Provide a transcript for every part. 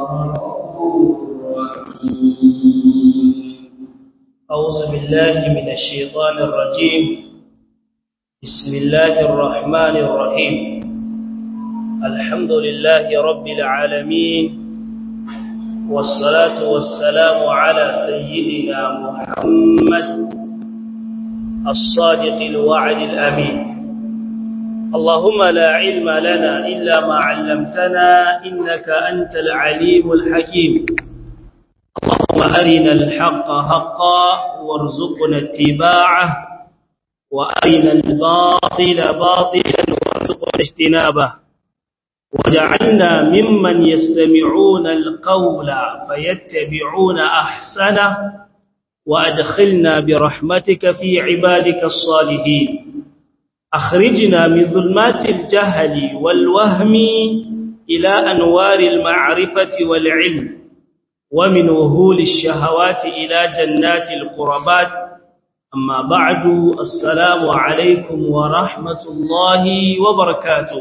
غفور رحيم أعوذ بالله من الشيطان الرجيم بسم الله الرحمن الرحيم الحمد لله رب العالمين والصلاة والسلام على سيدنا محمد الصادق الوعد الأمين اللهم لا علم لنا إلا ما علمتنا إنك أنت العليم الحكيم اللهم أرنا الحق حقا وارزقنا اتباعه وأرنا الباطل باطلا وارزقنا اجتنابه وجعلنا ممن يستمعون القول فيتبعون أحسنه وأدخلنا برحمتك في عبادك الصالحين أخرجنا من ظلمات الجهل والوهم إلى أنوار المعرفة والعلم ومن وهول الشهوات إلى جنات القربات أما بعد السلام عليكم ورحمة الله وبركاته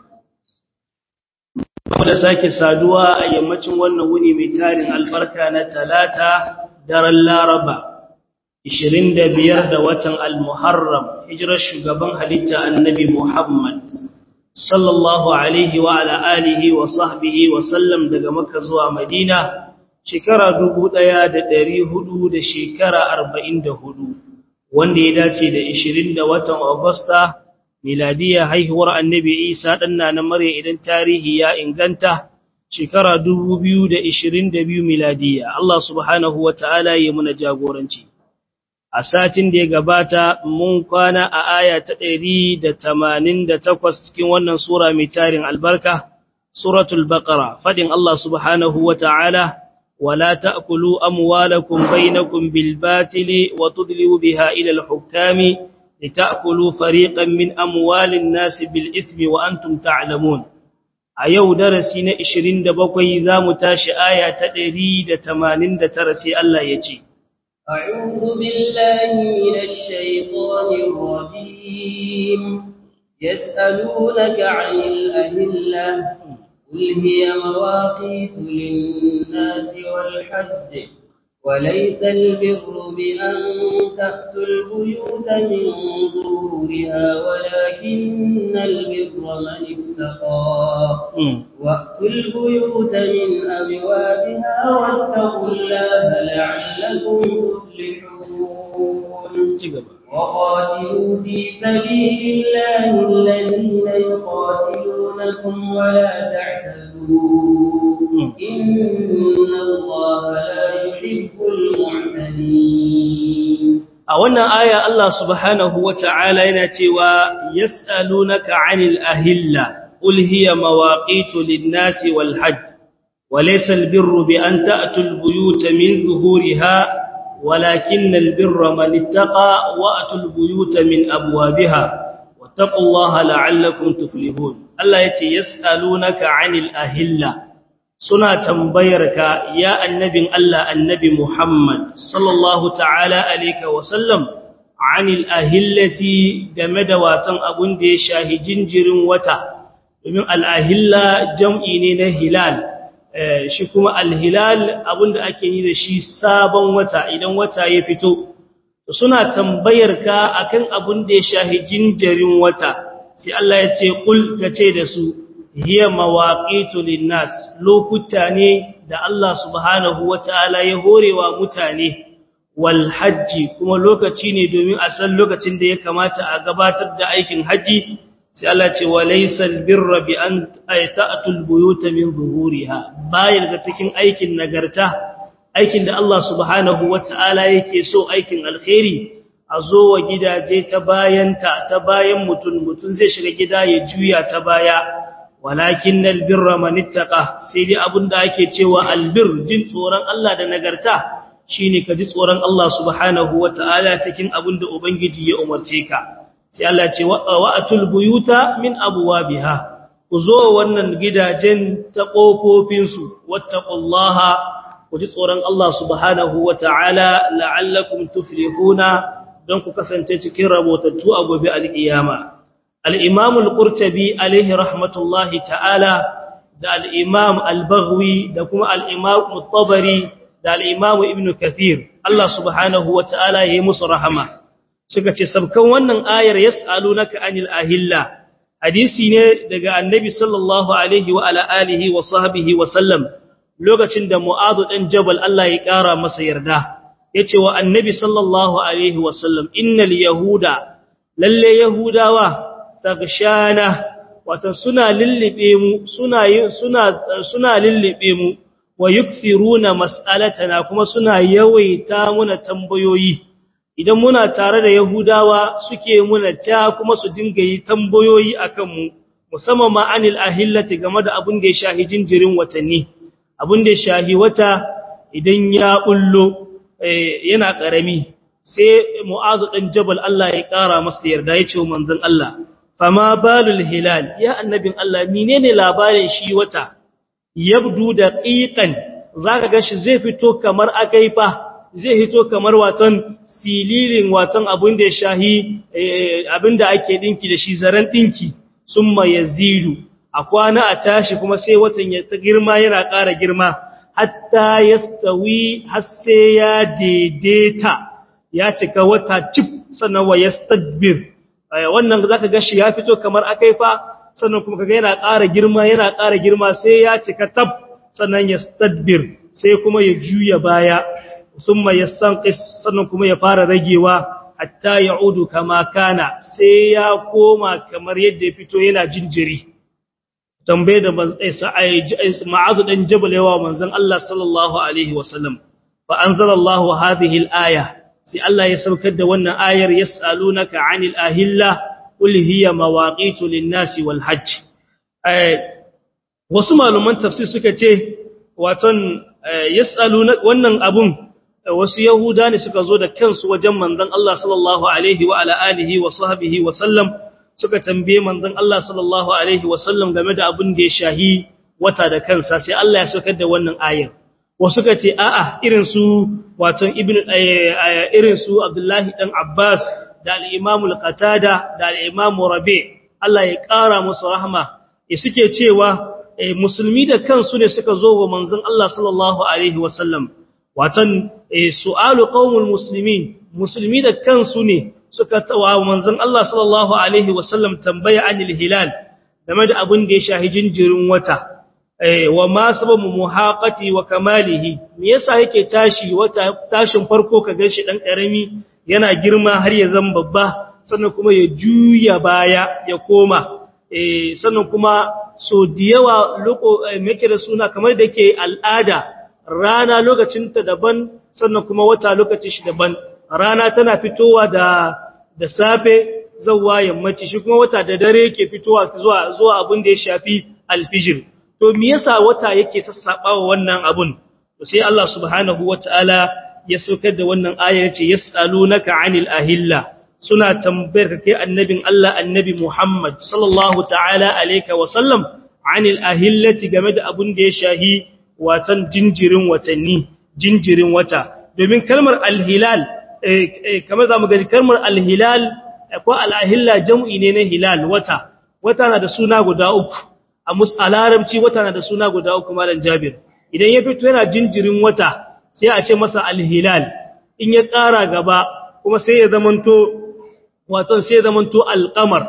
da sake saduwa a yammacin wannan wuni mai tarin albarka na talata daren laraba 25 da watan al-muharram hijirar shugaban halitta annabi muhammad sallallahu alaihi wa ala alihi wa sahbihi wa sallam daga makka zuwa madina shekara dubu ɗaya da ɗari hudu da shekara arba'in da hudu wanda ya dace da ishirin da watan agusta miladiya haihuwar annabi isa ɗanna na murya idan tarihi ya inganta shekara dubu biyu da ishirin da biyu miladiya Allah subhanahu wa ta'ala ya muna jagoranci a satin da ya gabata mun kwana a aya ta ɗari da tamanin da takwas cikin wannan sura mai tarin albarka suratul baqara faɗin Allah subhanahu wa ta'ala ولا تأكلوا أموالكم بينكم بالباطل وتدلوا بها إلى الحكام لتأكلوا فريقا من أموال الناس بالإثم وأنتم تعلمون أيو درسين إشرين دبقوا ذا متاش آية تدريد تمانين ترسي الله يجي أعوذ بالله من الشيطان الرجيم يسألونك عن الأهلة قل هي مواقيت للناس والحج وليس البر بأن تأتوا البيوت من ظهورها ولكن البر من اتقى وأتوا البيوت من أبوابها واتقوا الله لعلكم تفلحون وقاتلوا في سبيل الله الذين يقاتلونكم ولا تعتدوا إن الله لا يحب المعتدين a wannan aya Allah subhanahu wata'ala yana cewa yas'alunaka 'anil ahilla qul hiya mawaqitu lin-nasi wal hajj wa laysa al-birru bi an ta'tu al-buyuta min zuhuriha ولكن البر من اتقى واتوا البيوت من ابوابها واتقوا الله لعلكم تفلحون الله يتي يسالونك عن الاهله suna tambayarka ya annabin Allah annabi Muhammad sallallahu ta'ala alayka wa sallam anil ahillati game da watan abun da ya shahi jinjirin wata domin al-ahilla jam'i ne na hilal shi kuma alhilal abinda ake yi da shi sabon wata idan wata ya fito suna tambayar ka akan abin da ya shahi jinjirin wata sai Allah ya ce kul kace da su hiya mawaqitu linnas lokuta ne da Allah subhanahu wataala ya horewa mutane wal hajji kuma lokaci ne domin a san lokacin da ya kamata a gabatar da aikin haji sai Allah ce wa laysal birra bi an ta'tul buyuta min zuhuriha bayan ga cikin aikin nagarta aikin da Allah subhanahu wataala yake so aikin alkhairi a zo wa gidaje ta bayanta ta bayan mutun mutun zai shiga gida ya juya ta baya walakinnal birra man ittaqa sai dai abinda ake cewa albir jin tsoron Allah da nagarta shine ka ji tsoron Allah subhanahu wataala cikin abinda ubangiji ya umarce ka sai Allah ce wa'atul buyuta min abwabiha ku zo wannan gidajen ta kofofin su wattaqullaha ku ji tsoron Allah subhanahu wataala la'allakum tuflihuna don ku kasance cikin rabotattu a gobe alkiyama al-imam al-qurtubi alaihi rahmatullahi ta'ala da al-imam al-baghwi da kuma al-imam at-tabari da al-imam ibn kathir Allah subhanahu wataala yayi musu rahama suka ce sabkan wannan ayar yas'alunaka anil ahilla hadisi ne daga annabi sallallahu alaihi wa ala alihi wa sahbihi wa sallam lokacin da mu'adhu dan jabal Allah ya kara masa yarda yace wa annabi sallallahu alaihi wa sallam innal yahuda lalle yahudawa tagshana wato suna lillibe mu suna suna suna lillibe mu wa yukthiruna mas'alatana kuma suna yawaita muna tambayoyi idan muna tare da Yahudawa suke muna ta kuma su dinga yi tambayoyi akan mu musamman ma anil ahillati game da abin da ya shahi jinjirin watanni abin da ya shahi wata idan ya bullo yana karami sai Mu'azu dan Jabal Allah ya kara masa yarda ya ce manzon Allah fama balul hilal ya annabin Allah menene labarin shi wata yabdu daqiqan zaka ga shi zai fito kamar akaifa zai hito kamar watan sililin watan abin da ya shahi abin da ake dinki da shi zaren dinki summa yazidu a kwana a tashi kuma sai watan ya ta girma yana ƙara girma hatta yastawi har sai ya daidaita ya cika wata cif sannan wa yastadbir wannan zaka ga shi ya fito kamar akaifa sannan kuma kaga yana ƙara girma yana ƙara girma sai ya cika tab sannan yastadbir sai kuma ya juya baya summa yastanqis sannan kuma ya fara ragewa hatta ya'udu kama kana sai ya koma kamar yadda ya fito yana jinjiri tambaye da ma'azu dan jabal yawa manzon Allah sallallahu alaihi wasallam fa anzalallahu hadhihi al-aya sai Allah ya saukar da wannan ayar yas'alunaka 'anil ahilla qul hiya mawaqitu lin-nasi wal hajj wasu malaman tafsir suka ce waton yas'aluna wannan abun wasu yahuda ne suka zo da kansu wajen manzon Allah sallallahu alaihi wa ala alihi wa sahbihi wa sallam suka tambaye manzon Allah sallallahu alaihi wa sallam game da abin da ya shahi wata da kansa sai Allah ya saukar da wannan ayar wasu suka ce a'a irin su waton ibnu irin su Abdullahi dan Abbas da al-Imam al-Qatada da al-Imam Rabi Allah ya kara musu rahma ya suke cewa musulmi da kansu ne suka zo wa manzon Allah sallallahu alaihi wa sallam watan su'alu qaumul muslimin musulmi da kansu ne suka tawa manzon Allah sallallahu alaihi wasallam tambaya anil hilal game da abin da ya shahi jinjirin wata wa ma sababu muhaqati wa kamalihi me yasa yake tashi wata tashin farko ka ganshi dan karami yana girma har ya zama babba sannan kuma ya juya baya ya koma sannan kuma so da yawa loko me da suna kamar da ke al'ada rana lokacinta daban sannan kuma wata lokacin shi daban rana tana fitowa da da safe zawwa yammaci shi kuma wata da dare yake fitowa zuwa zuwa abin da ya shafi alfijir to me yasa wata yake sassabawa wannan abun to sai Allah subhanahu wataala ya saukar da wannan aya yace yasalunaka anil ahilla suna tambayar kai annabin Allah annabi Muhammad sallallahu ta'ala alayka wa sallam anil ahillati game da abin da ya shahi watan jinjirin watanni jinjirin wata domin kalmar alhilal kamar zamu gani kalmar alhilal ko alahilla jam'i ne na hilal wata wata na da suna guda uku a musalarabci wata na da suna guda uku malam jabir idan ya fito yana jinjirin wata sai a ce masa alhilal in ya ƙara gaba kuma sai ya zamanto wato sai ya zamanto alqamar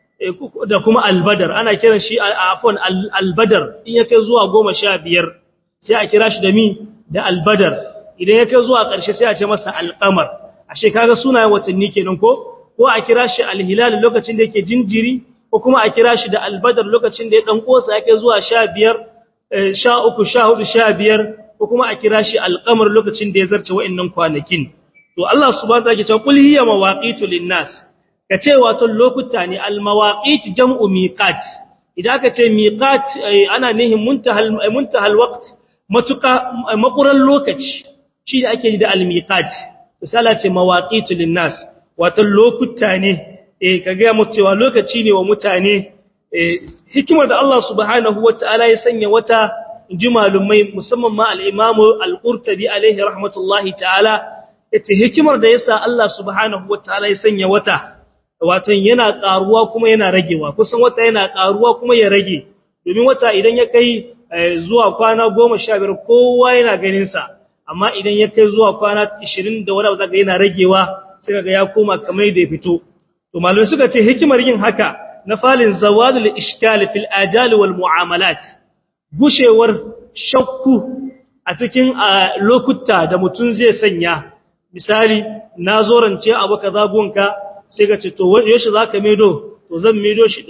da kuma albadar ana kiran shi afwan albadar in ya kai zuwa goma sha biyar sai a kira shi da mi da albadar idan ya kai zuwa ƙarshe sai a ce masa alƙamar ashe kaga sunayen watanni kenan ko ko a kira shi alhilal lokacin da yake jinjiri ko kuma a kira shi da albadar lokacin da ya dan kosa yake zuwa 15 13 14 15 ko kuma a kira shi alƙamar lokacin da ya zarce wa'annan kwanakin to Allah subhanahu wa ta'ala ya ce qul hiya mawaqitu linnas kace wato lokuta ne almawaqit jam'u miqat idan aka ce miqat ana nihin muntahal muntahal waqt matuka makuran lokaci shi da ake da almiqat misala ce mawaqitu linnas wato lokuta ne eh kaga mu cewa lokaci ne wa mutane eh hikimar da Allah subhanahu wataala ya sanya wata jimalumai musamman ma al-Imam al-Qurtubi alaihi rahmatullahi ta'ala yace hikimar da yasa Allah subhanahu wataala ya sanya wata wato yana karuwa kuma yana ragewa kusan wata yana karuwa kuma ya rage domin wata idan ya kai zuwa kwana 15 kowa yana ganin sa amma idan ya kai zuwa kwana 20 da wani abu zaka yana ragewa sai kaga ya koma kamar da ya fito to malamai suka ce hikimar yin haka na falin zawadul ishkal fil ajal wal muamalat gushewar shakku a cikin lokuta da mutun zai sanya misali na zorance abu kaza gonka sai ka ce to yaushe zaka medo to zan medo shi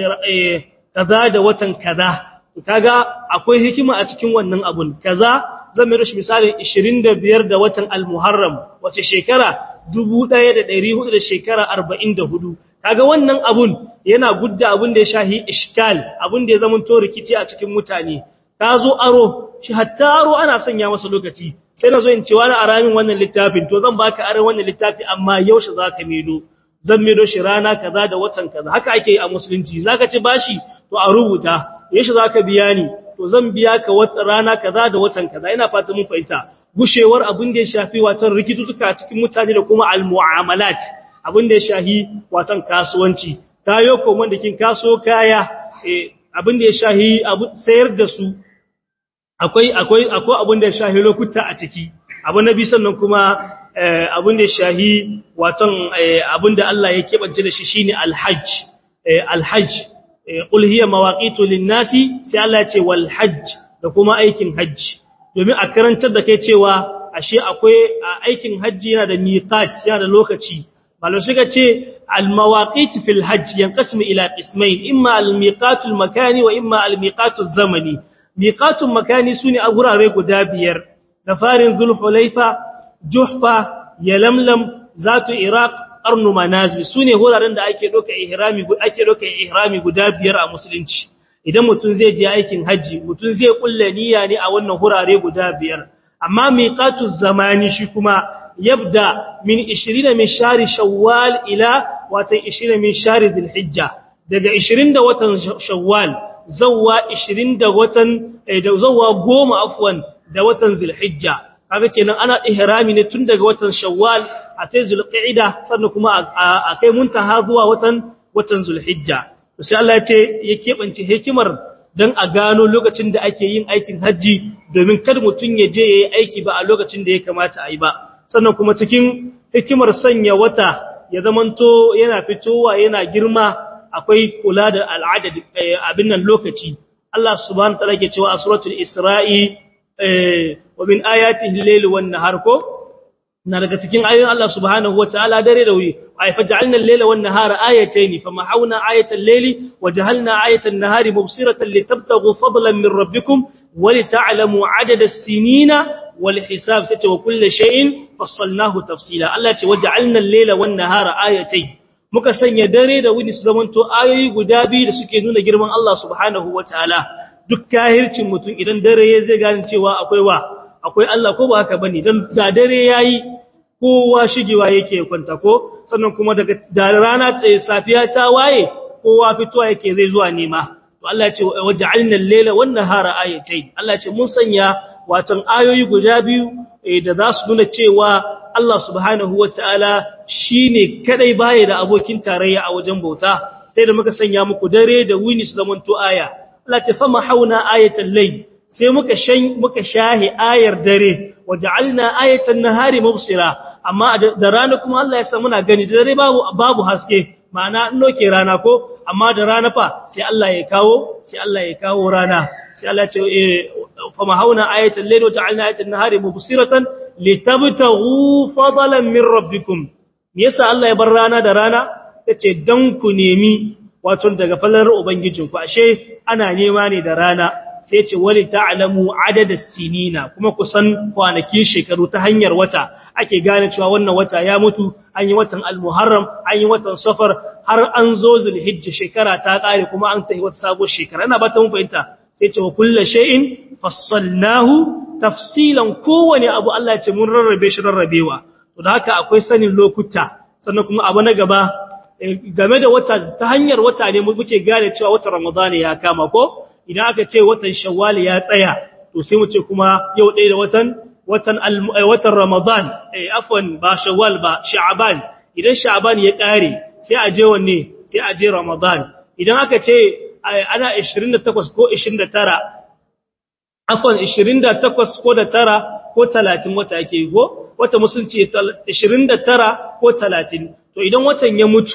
kaza da watan kaza kaga akwai hikima a cikin wannan abun kaza zan medo shi misali 25 da watan al-muharram wace shekara 1400 da shekara 44 kaga wannan abun yana gudda abun da ya shahi iskal abun da ya zama to rikici a cikin mutane ka zo aro shi hatta aro ana sanya masa lokaci sai na zo in ce wani aramin wannan littafin to zan baka aron wannan littafi amma yaushe zaka medo zan medo shi rana kaza da watan kaza haka ake yi a musulunci zaka ci bashi to a rubuta yaushe zaka biya ni to zan biya ka wata rana kaza da watan kaza ina fata mun fahimta gushewar abin da ya shafi watan rikitutuka cikin mutane da kuma almu'amalat abin da ya shahi watan kasuwanci kayo komon da kin kaso kaya abin da ya shahi sayar da su akwai akwai akwai abin da ya shahi lokuta a ciki abu na bi sannan kuma abin da ya shahi watan abin da Allah ya kebance da shi shine alhajj alhajj qul hiya mawaqitu lin-nasi sai Allah ya ce wal hajj da kuma aikin hajji domin a karantar da kai cewa ashe akwai aikin hajji yana da miqat yana da lokaci malamai suka ce al-mawaqit fil hajj yanqasimu ila qismayn imma al-miqat al-makani wa imma al-miqat az-zamani miqat makani sune a gurare guda biyar da farin zulhulaifa juhfa yalamlam zatu iraq qarnu manazil sune guraren da ake doka ihrami ake doka ihrami guda biyar a musulunci idan mutum zai je aikin haji mutum zai kulle niyya ne a wannan hurare guda biyar amma miqatu zamani shi kuma yabda min 20 min shari shawwal ila watan 20 min shari dhulhijja daga 20 da watan shawwal zawwa 20 da watan da zawwa 10 afwan da watan zulhijja kaga kenan ana ihrami ne tun daga watan shawwal a sai zulqa'ida sannan kuma a kai muntaha zuwa watan watan zulhijja sai Allah ya ce ya keɓance hikimar don a gano lokacin da ake yin aikin hajji domin kar mutum ya je ya yi aiki ba a lokacin da ya kamata a yi ba sannan kuma cikin hikimar sanya wata ya zamanto yana fitowa yana girma akwai kula da al'ada abin nan lokaci Allah subhanahu ta'ala ke cewa a suratul isra'i wa min ayatihi al-layli wan nahar ko na daga cikin ayoyin Allah subhanahu wataala dare da wuri ay faj'alna al-layla wan nahara ayatayn famahawna ayatal layli waj'alna ayatan nahari mubsiratan litabtaghu fadlan min rabbikum ولتعلموا عدد السنين والحساب ست وكل شيء فصلناه تفصيلا الله ce waja'alna al-layla wan nahara ayatayn muka sanya dare da wuni su zamanto ayoyi guda biyu da suke nuna girman Allah subhanahu wataala duk kahircin mutum idan dare ya zai gane cewa akwai wa akwai Allah ko ba haka bane dan da dare yayi kowa shigewa yake kwanta ko sannan kuma daga da rana tsaye safiya ta waye kowa fitowa yake zai zuwa nema to Allah ya ce waja'alna al-layla wan nahara ayatayn Allah ya ce mun sanya watan ayoyi guda biyu da za su nuna cewa Allah subhanahu wataala shine kadai baya da abokin tarayya a wajen bauta sai da muka sanya muku dare da wuni su zamanto aya Allah ta fama hauna ayatal layl sai muka shan muka shahi ayar dare waja'alna ayatan nahari mubsira amma da rana kuma Allah ya sa muna gani da dare babu babu haske ma'ana in noke rana ko amma da rana fa sai Allah ya kawo sai Allah ya kawo rana sai Allah ya ce fama hauna ayatal layl waja'alna ayatan nahari mubsiratan litabtaghu fadlan min rabbikum me yasa Allah ya bar rana da rana yace dan ku nemi wato daga fallar ubangijinku ashe ana nema ne da rana sai ce wali ta'lamu adada sinina kuma kusan kwanakin shekaru ta hanyar wata ake gane cewa wannan wata ya mutu an yi watan al-muharram an yi watan safar har an zo zulhijja shekara ta kare kuma an tafi wata sabuwar shekara ina ba ta mun fahimta sai ce wa kullu shay'in fassalnahu tafsilan kowane abu Allah ya ce mun rarrabe shi rarrabewa to da haka akwai sanin lokuta sannan kuma abu na gaba game da wata ta hanyar wata ne muke gane cewa watan ramadani ya kama ko idan aka ce watan shawwal ya tsaya to sai mu ce kuma yau ɗaya da watan watan watan ramadan eh afwan ba shawwal ba sha'ban idan sha'ban ya kare sai a je wanne sai a je ramadan idan aka ce ana 28 ko 29 afwan 28 ko da tara ko 30 wata yake yi ko wata musulunci 29 ko 30 to idan watan ya mutu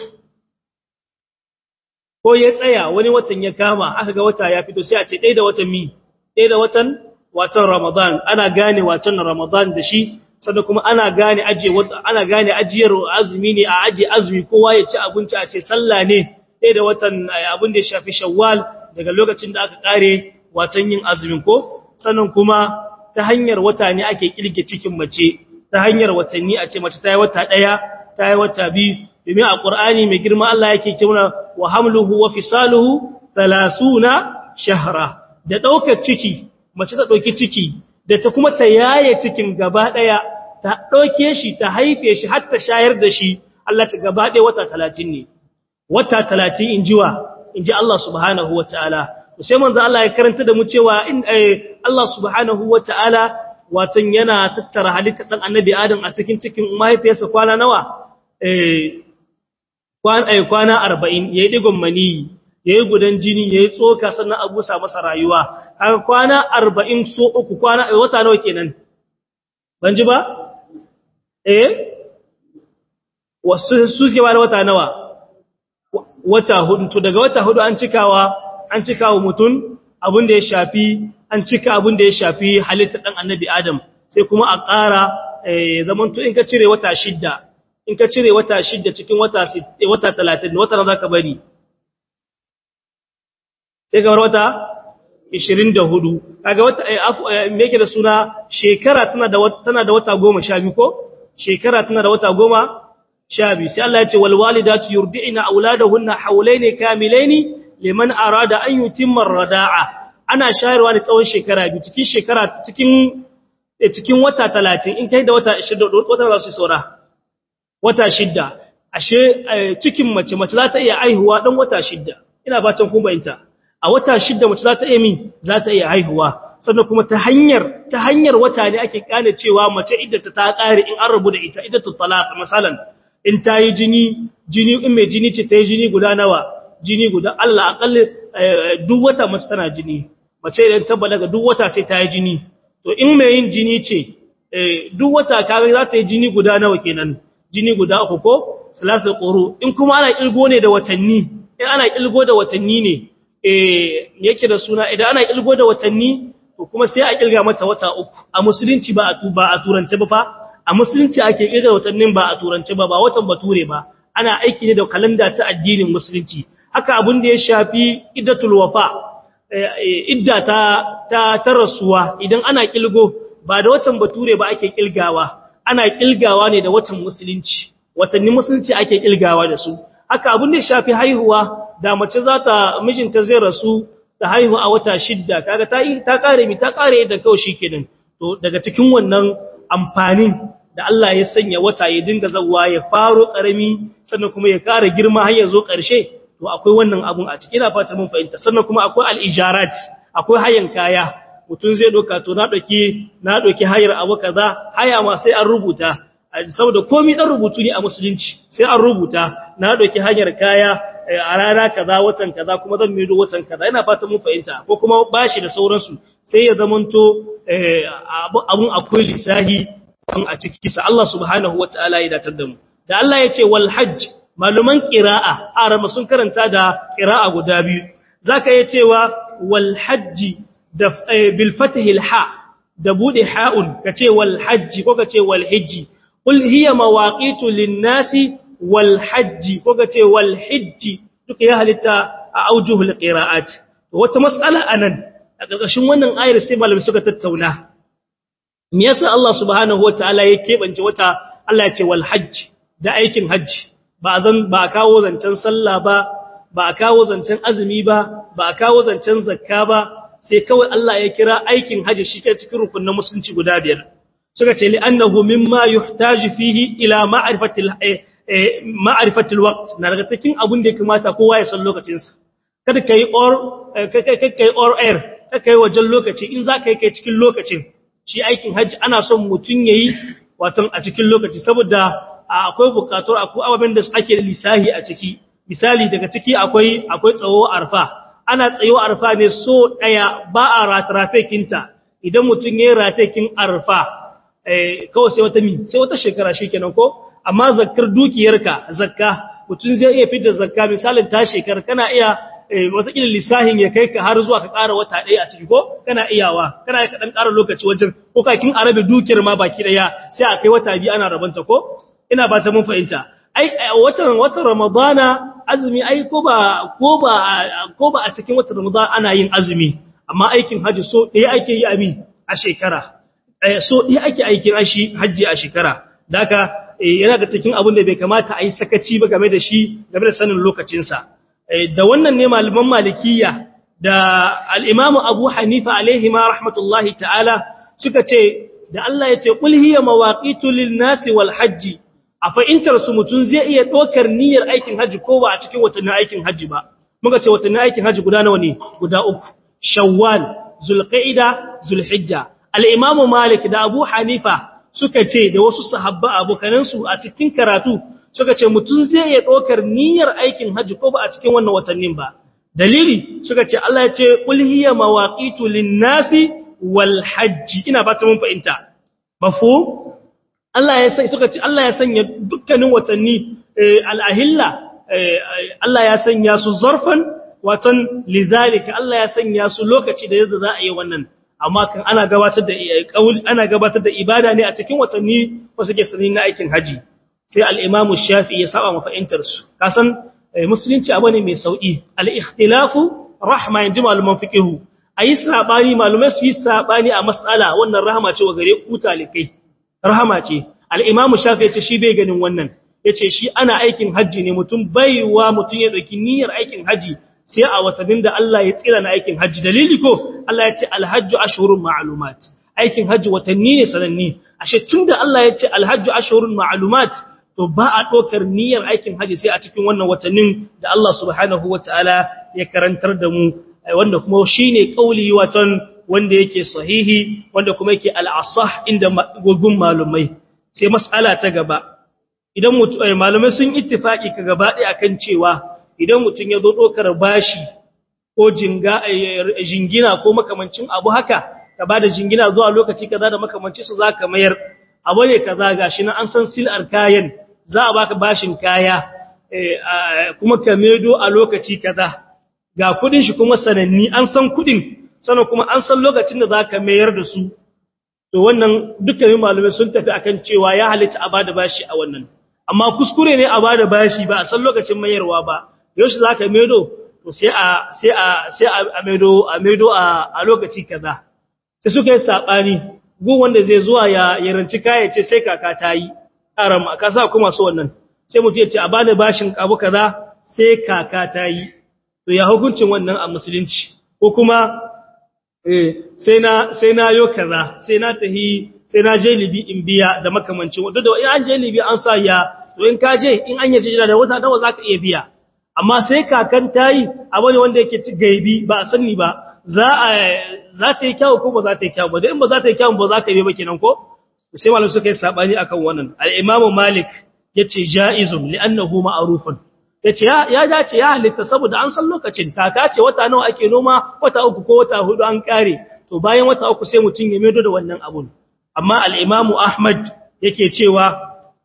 ko ya tsaya wani watan ya kama aka ga wata ya fito sai a ce ɗaya da watan mi ɗaya da watan watan Ramadan ana gane watan Ramadan da shi sannan kuma ana gane ajiye ana gane ajiyar azumi ne a ajiye azumi kowa ya ci abinci a ce sallah ne ɗaya da watan abin da ya shafi Shawwal daga lokacin da aka kare watan yin azumin ko sannan kuma ta hanyar wata ne ake kirge cikin mace ta hanyar watanni a ce mace ta yi wata ɗaya ta yi wata biyu domin a ƙur'ani mai girma Allah yake cewa wa hamluhu wa fisaluhu 30 shahra da ɗaukar ciki mace ta ɗauki ciki da ta kuma ta yaye cikin gaba ɗaya ta ɗauke shi ta haife shi har ta shayar da shi Allah ta gaba ɗaya wata 30 ne wata 30 in jiwa in ji Allah subhanahu wa ta'ala sai manzo Allah ya karanta da mu cewa in Allah subhanahu wataala watan yana tattara halittar dan annabi Adam a cikin cikin mahaifiyarsa kwana nawa eh kwana eh kwana 40 yayi digon mani yayi gudan jini yayi tsoka sannan a busa masa rayuwa kaga kwana 40 so uku kwana wata nawa kenan ban ji ba eh wasu suke ba wata nawa wata hudu to daga wata hudu an cikawa an cika wa mutum abin da ya shafi an cika abin da ya shafi halittar ɗan annabi Adam sai kuma a ƙara zaman to in ka cire wata shidda in ka cire wata shidda cikin wata wata talatin wata za ka bari sai kamar wata ishirin da hudu kaga wata me yake da suna shekara tana da tana da wata goma sha biyu ko shekara tana da wata goma sha biyu sai Allah ya ce wal walidatu yurdi'na auladahunna hawlaini kamilaini liman arada an yutimma rada'a ana shayarwa ne tsawon shekara biyu cikin shekara cikin cikin wata 30 in kai da wata 20 wata za su saura wata shidda ashe cikin mace mace za ta iya aihuwa dan wata shidda ina fatan kun bayyana a wata shidda mace za ta iya min za ta iya haihuwa sannan kuma ta hanyar ta hanyar wata ne ake kane cewa mace iddata ta kare in an rabu da ita iddatu talaq misalan in ta yi jini jini in mai jini ce ta yi jini guda nawa jini guda Allah akalli duk wata mace tana jini mace idan ta balaga duk wata sai ta yi jini to in mai yin jini ce duk wata kare za ta yi jini guda nawa kenan jini guda uku ko salatul quru in kuma ana kilgo ne da watanni in ana kilgo da watanni ne eh yake da suna idan ana kilgo da watanni to kuma sai a kilga mata wata uku a musulunci ba a tuba a turance ba fa a musulunci ake kilga watannin ba a turance ba ba watan bature ba ana aiki ne da kalanda ta addinin musulunci haka abin da ya shafi iddatul wafa idda ta ta tarasuwa idan ana kilgo ba da watan bature ba ake kilgawa ana kilgawa ne da watan musulunci watanni musulunci ake kilgawa da su haka abin da ya shafi haihuwa da mace za ta mijinta zai rasu ta haihu a wata shidda kaga ta ta kare mi ta kare da kawai shikenan to daga cikin wannan amfanin da Allah ya sanya wata ya dinga zawwa ya faro karami sannan kuma ya kara girma har ya zo ƙarshe to akwai wannan abun a cikin ina fata mun fahimta sannan kuma akwai al-ijarat akwai hayan kaya mutun zai doka to na doki na doki hayar abu kaza haya ma sai an rubuta saboda komai dan rubutu ne a musulunci sai an rubuta na doki hanyar kaya a rana kaza watan kaza kuma zan mido watan kaza ina fata mun fahimta ko kuma bashi da sauransu sai ya zamanto abun akwai lisahi a ciki sa Allah subhanahu wataala ya datar da mu da Allah ya ce wal hajj maluman qira'a arama sun karanta da qira'a guda biyu zaka yi cewa wal hajj da bil fathi al ha da bude ha'un kace wal hajj ko kace wal hajj qul hiya mawaqitu lin nasi wal hajj ko kace wal hajj duka ya halitta a aujuhul qira'at wata mas'ala anan a ƙarƙashin wannan ayar sai malamai suka tattauna me yasa Allah subhanahu wataala ya kebance wata Allah ya ce wal hajj da aikin hajji ba zan ba kawo zancen sallah ba ba kawo zancen azumi ba ba kawo zancen zakka ba sai kawai Allah ya kira aikin hajji shi ke cikin rukunin musulunci guda biyar suka ce li annahu mimma yuhtaju fihi ila ma'rifatil ma'rifatil waqt na daga cikin abun da ya kamata kowa ya san lokacin sa kada kai or kai kai or air kai wajen lokaci in za ka yi kai cikin lokacin shi aikin hajji ana son mutum yayi watan a cikin lokaci saboda akwai bukatar akwai ababen da ake da lisahi a ciki misali daga ciki akwai akwai tsawo arfa ana tsayo arfa ne so daya ba a ratrafe kinta idan mutun yayin ratekin arfa eh kawai sai wata mi sai wata shekara shikenan ko amma zakkar dukiyarka zakka mutun zai iya fitar zakka misalin ta shekara kana iya watakila lissahin ya kai ka har zuwa ka ƙara wata ɗaya a ciki ko kana iyawa kana ya kaɗan ƙara lokaci wajen ko kakin arabe dukiyar ma baki ɗaya sai a kai wata biyu ana rabanta ko ina ba ta mun fahimta ai watan watan ramadana azumi ai ko ba ko ba ko ba a cikin watan ramadana ana yin azumi amma aikin haji so ɗaya ake yi ami a shekara so ɗaya ake aikin ashi haji a shekara daka yana da cikin abin da bai kamata a yi sakaci ba game da shi game da sanin lokacinsa da wannan ne malaman malikiya da al'imamu abu hanifa alaihi ma rahmatullahi ta'ala suka ce da Allah ya ce ƙulhiyar mawaƙitu nasi wal hajji a fa'intar su mutum zai iya ɗaukar niyyar aikin hajji ko ba a cikin watannin aikin hajji ba muka ce watannin aikin hajji guda nawa ne guda uku shawwal zulqa'ida zulhijja al'imamu malik da abu hanifa suka ce da wasu sahabba abokanansu a cikin karatu suka ce mutum zai iya ɗaukar niyyar aikin hajji ko ba a cikin wannan watannin ba dalili suka ce Allah ya ce qul hiya mawaqitu lin-nasi wal hajji ina ba ta mun fahimta mafu Allah ya sai suka ce Allah ya sanya dukkanin watanni al-ahilla Allah ya sanya su zarfan watan lidhalika Allah ya sanya su lokaci da yadda za a yi wannan amma kan ana gabatar da ana gabatar da ibada ne a cikin watanni wasu ke sanin na aikin haji sai al'imamu shafi ya saba mafa'intarsu, kasan musulunci abu ne mai sauƙi, al'ikhtilafu rahama yin ji maluman fiƙihu, a yi saɓani malumai su yi saɓani a matsala wannan rahama ce wa gare ku talikai, rahama ce, al'imamu shafi ya ce shi bai ganin wannan, ya ce shi ana aikin hajji ne mutum baiwa mutum ya ɗauki niyyar aikin hajji sai a watannin da Allah ya tsira na aikin hajji, dalili ko Allah ya ce alhajju ashurun ma'alumat. Aikin hajji watanni ne sananni, ashe tun da Allah ya ce alhajju ashurun ma'alumat, to ba a ɗaukar niyyar aikin haji sai a cikin wannan watannin da Allah subhanahu wa ta'ala ya karantar da mu wanda kuma shi ne ƙauli watan wanda yake sahihi wanda kuma yake al'asah inda gugun malumai sai mas'ala ta gaba idan malumai sun ittifaki ka gaba ɗaya akan cewa idan mutum ya zo ɗaukar bashi ko jingina ko makamancin abu haka ka ba da jingina zuwa lokaci kaza da makamancin su za ka mayar abu ne kaza gashi na an san sil'ar kayan za a baka bashin kaya kuma ka medo a lokaci kaza ga kudin shi kuma sananni an san kudin sannan kuma an san lokacin da zaka mayar da su to wannan dukkanin malamai sun tafi akan cewa ya halitta a bada bashi a wannan amma kuskure ne a bada bashi ba a san lokacin mayarwa ba yaushe zaka medo to sai a sai a sai a medo a medo a lokaci kaza sai suka yi sabani gun wanda zai zuwa ya yaranci kaya ce sai kaka ta yi aram ka sa kuma so wannan sai mutum ya ce a bani bashin abu kaza sai kaka ta yi to ya hukuncin wannan a musulunci ko kuma eh sai na sai na yo kaza sai na tahi sai na je libi in biya da makamancin wanda da in an je libi an sa ya to in ka je in an yaje da wata nawa zaka iya biya amma sai kakan tayi abu ne wanda yake gaibi ba a sani ba za a za ta yi kyau ko ba za ta yi kyau ba da in ba za ta yi kyau ba za ka yi ba kenan ko sai malam suka yi sabani akan wannan al-imam malik yace jaizun li'annahu ma'rufun yace ya ya dace ya halitta saboda an san lokacin kaka ce wata nawa ake noma wata uku ko wata hudu an kare to bayan wata uku sai mutun ya medo da wannan abun amma al-imam ahmad yake cewa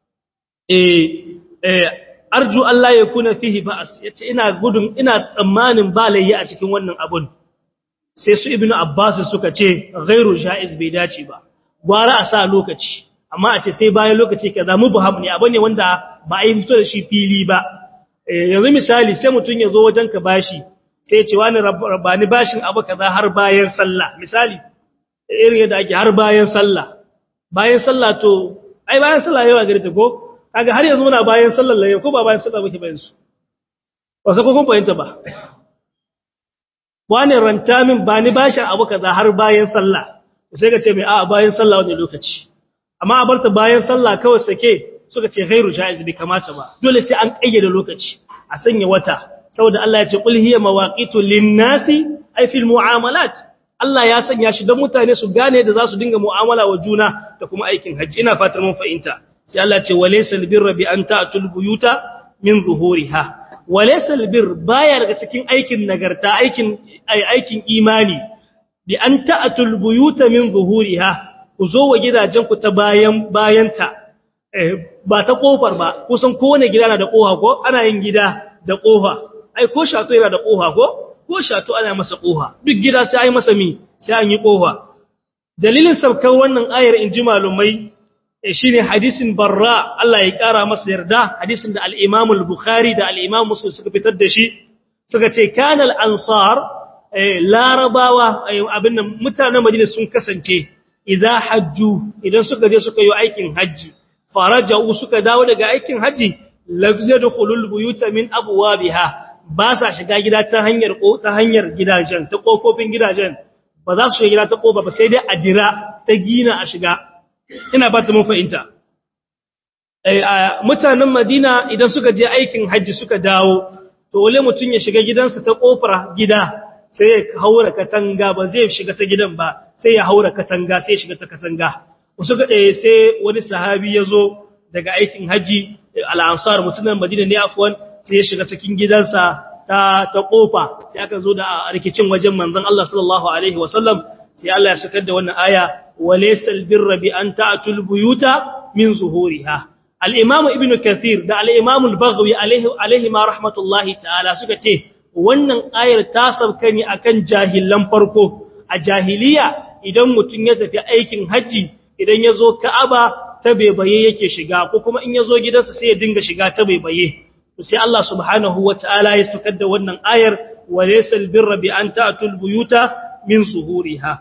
eh eh arju Allah ya kuna fihi ba'as yace ina gudun ina tsammanin ba layyi a cikin wannan abun sai su ibnu abbas suka ce ghairu jaiz bai dace ba gwara a sa lokaci amma a ce sai bayan lokaci kaza mubham ne abane wanda ba a yi fito da shi fili ba yanzu misali sai mutun ya zo wajen ka bashi sai ya ce wani rabbani bashin abu kaza har bayan sallah misali irin yadda ake har bayan sallah bayan sallah to ai bayan sallah yawa gari ta ko kaga har yanzu muna bayan sallar laye ko ba bayan sallah muke bayan su ba sai ko kun fahimta ba wani ranta min ba ni bashin abu kaza har bayan sallah sai ka ce mai a bayan sallah wani lokaci amma a barta bayan sallah kawai sake suka ce ghairu jaiz bi kamata ba dole sai an kayyade lokaci a sanya wata saboda Allah ya ce qul hiya mawaqitu lin-nasi ay fil mu'amalat Allah ya sanya shi don mutane su gane da za su dinga mu'amala wa juna da kuma aikin hajji ina fatar mun fahimta sai Allah ya ce walaysa albirra bi an ta'tul buyuta min zuhuriha walaysa albir baya daga cikin aikin nagarta aikin aikin imani bi an ta'atul buyuta min zuhuriha ku zo wa gidajen ku ta bayan bayanta ba ta kofar ba kusan kowane gida na da kofa ko ana yin gida da kofa ai ko shato yana da kofa ko ko shato ana masa kofa duk gida sai ai masa mi sai an yi kofa dalilin sabkan wannan ayar in ji malumai shine hadisin barra Allah ya kara masa yarda hadisin da al-Imam al-Bukhari da al-Imam Muslim suka fitar da shi suka ce kana al-ansar larabawa abin nan mutanen Madina sun kasance idza hajju idan suka je suka yi aikin haji faraja'u suka dawo daga aikin haji lam yadkhulul buyuta min abwabiha ba sa shiga gida ta hanyar ta hanyar gidajen ta kofofin gidajen ba za su shiga gida ta kofa ba sai dai a dira ta gina a shiga ina ba ta mun fahimta mutanen Madina idan suka je aikin haji suka dawo to wale mutun ya shiga gidansa ta kofar gida sai ya haura katanga ba zai shiga ta gidan ba sai ya haura katanga sai ya shiga ta katanga wasu ga sai wani sahabi ya zo daga aikin haji al-ansar mutanen Madina ne afwan sai ya shiga cikin gidansa ta ta kofa sai aka zo da rikicin wajen manzon Allah sallallahu alaihi wasallam sai Allah ya sakar da wannan aya walaysal birra bi an ta'tul buyuta min zuhuriha al-imam ibnu kathir da al-imam al-baghawi alaihi alaihi ma rahmatullahi ta'ala suka ce wannan ayar ta sabka ne akan jahilan farko a jahiliya idan mutun ya tafi aikin haji idan ya zo ka'aba ta bebaye yake shiga ko kuma in ya zo gidansa sai ya dinga shiga ta bebaye sai Allah subhanahu wata'ala ya sukar da wannan ayar wa laysal birra bi an ta'tul buyuta min zuhuriha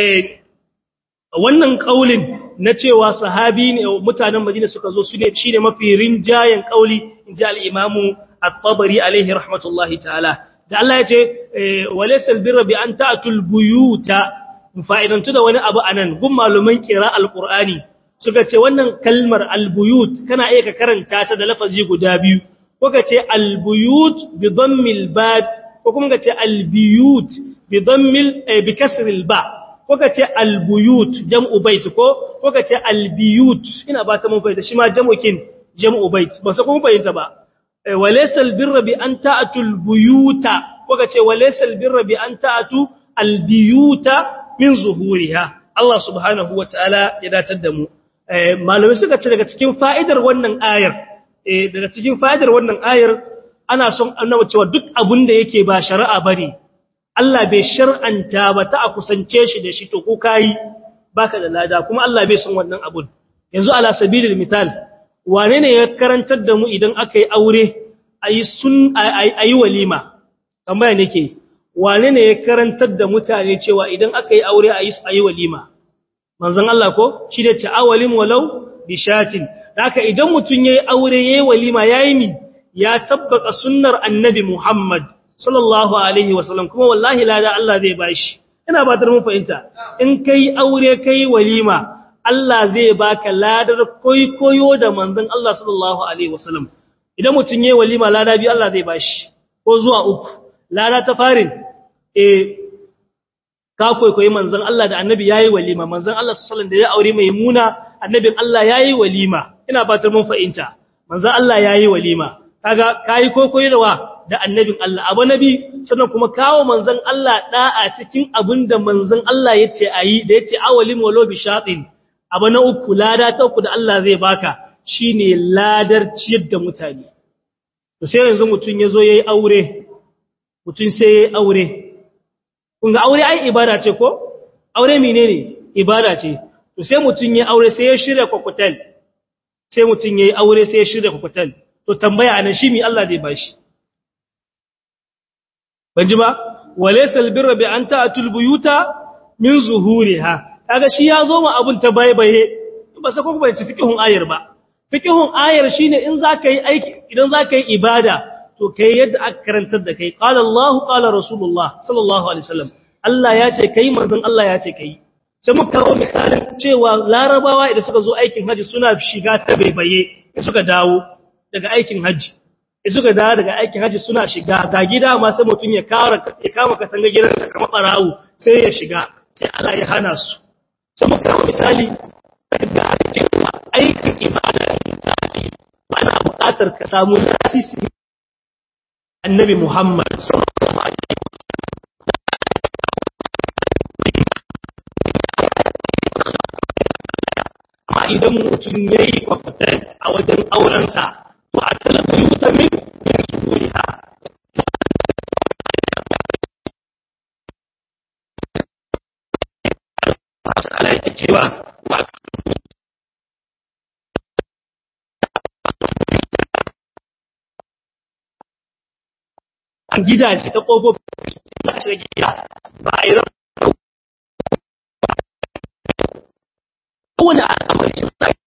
wannan kaulin na cewa sahabi ne mutanen Madina suka zo su ne shine mafi rinjayen kauli inji al-Imam at-Tabari alaihi rahmatullahi ta'ala da Allah ya ce wa laysal birra bi an ta'tul buyuta fa'idantu da wani abu anan gun maluman kira al-Qur'ani suka ce wannan kalmar al-buyut kana iya ka karanta ta da lafazi guda biyu ko ka ce albuyut bi dhammil ba ko kuma ka ce albiyut bi dhammil bi kasril ba ko ka ce albuyut jam'u bait ko ko ka ce albiyut ina ba ta mun fahimta shi ma jam'ukin jam'u bait ba sai kuma fahimta ba walaysa albirra bi an ta'tu albuyuta ko ka ce walaysa albirra bi an ta'tu albiyuta min zuhuriha Allah subhanahu wataala ya datar da mu malamai suka ce daga cikin fa'idar wannan ayar daga cikin fa'idar wannan ayar ana son annabi cewa duk abin da yake ba shari'a bane Allah bai shar'anta ba ta a kusance shi da shi to ko kai baka da lada kuma Allah bai son wannan abun yanzu ala sabilil misal wane ne ya karantar da mu idan aka yi aure ayi sun ayi walima tambaya nake wane ne ya karantar da mutane cewa idan aka yi aure ayi ayi walima manzon Allah ko shi da ta'awalim walau bishatin haka idan mutum yayi aure yayi walima yayi mi ya tabbaka sunnar annabi Muhammad sallallahu alaihi wasallam kuma wallahi lada Allah zai bashi ina ba mun fahimta in kai aure kai walima Allah zai baka ladar koyo da manzon Allah sallallahu alaihi wasallam idan mutum yayi walima lada bi Allah zai bashi ko zuwa uku lada ta farin eh ka koyi manzon Allah da annabi yayi walima manzon Allah sallallahu alaihi wasallam da ya aure maimuna annabin Allah yayi walima ina fatar mun fahimta manzon Allah yayi walima kaga kai kokoyi da wa da annabin Allah abu nabi sannan kuma kawo manzon Allah da'a cikin abinda manzon Allah yace ayi da yace awalim walo bi shatin abu na uku lada ta uku da Allah zai baka shine ladar ciyar da mutane to sai yanzu mutun yazo yayi aure mutun sai yayi aure kun ga aure ai ibada ce ko aure menene ibada ce to sai mutun yayi aure sai ya shirya kokotel sai mutun yayi aure sai ya shirya kokotel to tambaya anan shi mi Allah zai bashi banji ba walaysal birra bi an ta'tul buyuta min zuhuriha kaga shi ya zo ma abun ta baibaye ba sai ko ba ci fiqhun ayar ba fiqhun ayar shine in zaka yi aiki idan zaka yi ibada to kai yadda aka karantar da kai qala Allah qala rasulullah sallallahu alaihi wasallam Allah ya ce kai manzon Allah ya ce kai sai muka kawo misalin cewa larabawa idan suka zo aikin haji suna shiga ta baibaye suka dawo daga aikin haji suka dawo daga aikin haji suna shiga ga gida ma sai mutum ya kara ya kama katanga gidansa kamar barawo sai ya shiga sai Allah ya hana su sai muka kawo misali da cewa aikin ibada ne sai ana buƙatar ka samu lasisi annabi Muhammad amma idan mutum ya yi kwafatar a wajen aurensa to a talabar mutamin yin su ha masu alaƙa cewa an gidaje ta ƙofofin da a shiga gida ba a yi ran kowane al'amari